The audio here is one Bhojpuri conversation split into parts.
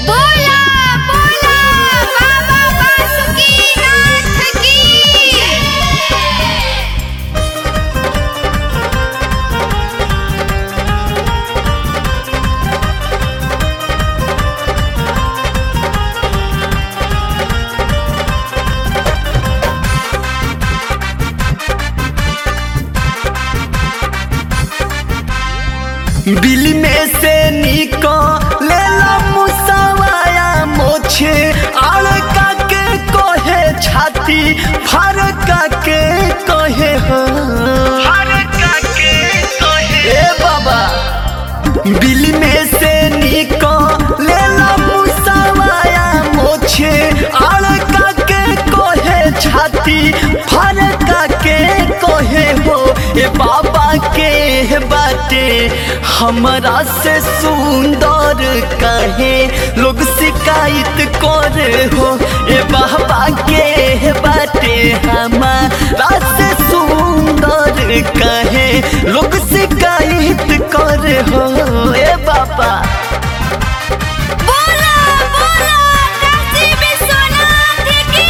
बोला बोला बाबा बासुकीनाथ की बिल में से निकले मुसवाया मोछे आड़का के कहे छाती फरका के कहे हो ए बाबा बिल में से निकले मुसवाया मोछे आड़का के कहे छाती फरका के कहे हो ए बाबा के बाटे हमरा से सुंदर कहे लोग शिकायत करे हो ए बाबा के बाटे हमारा से सुंदर कहे लोग शिकायत करे हो ए बाबा बोला बोला काशी विश्वनाथ की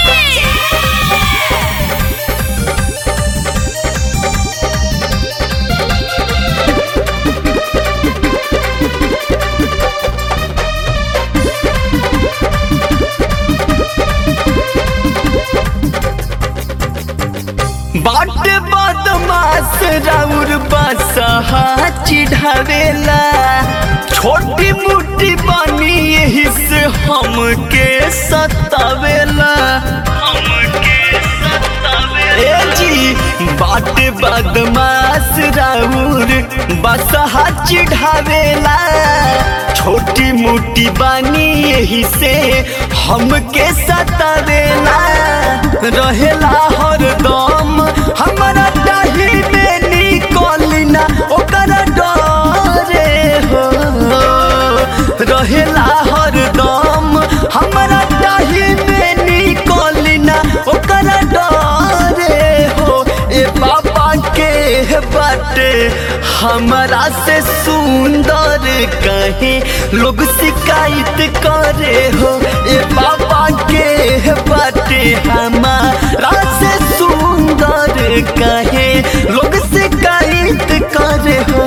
बाट बदमाश राउर बसहा चिढ़ावेला छोटी मोटी बनी यही से हमके सतावेला ए जी बाट बदमाश राउर बसहा चिढ़ावेला छोटी मोटी बानी यही से हमके सतावेला रहेला हरदम हमारा डाही में निकलिना ओकर डरे हो रहेला हरदम हमारा डाही में निकलिना ओकर डरे हो ए बाबा के बाटे हमारा से सुंदर कहे लोग शिकायत करे हो ए बाबा के बाटे हमारा से सुंदर कहे लोग शिकायत करे हो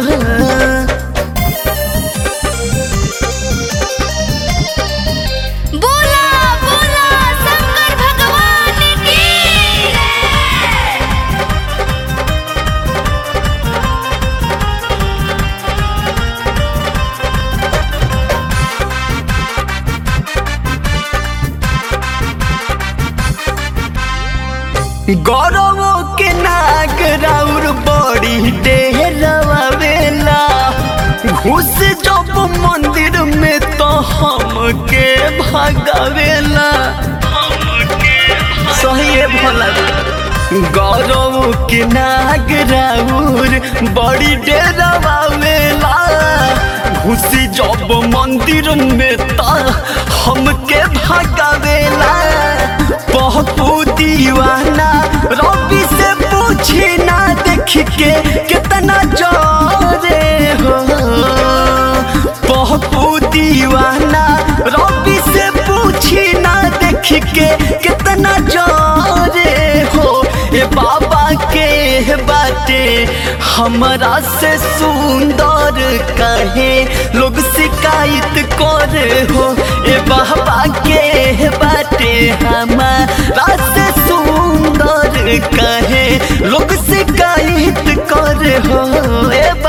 बोला बोला शंकर भगवान की गौरवो के नाग राउर बड़ी डेहरवावेला घुस जब मंदिर में तो हमके भगावेला सही है भला गौरव के नाग राउर बड़ी डेरवावेला घुसी जब मंदिर में ता हमके भगावेला पहपू दीवाना रवि से पूछी ना देख के कितना जोरे हो पहपू दीवाना रवि से पूछी ना देख के कितना जोरे हो ए बाबा के बाटे हमरा से सुंदर कहे लोग शिकायत करे हो ए बाबा के बाटे हमारा से सुंदर कहे लोग शिकायत करे हो ए बा-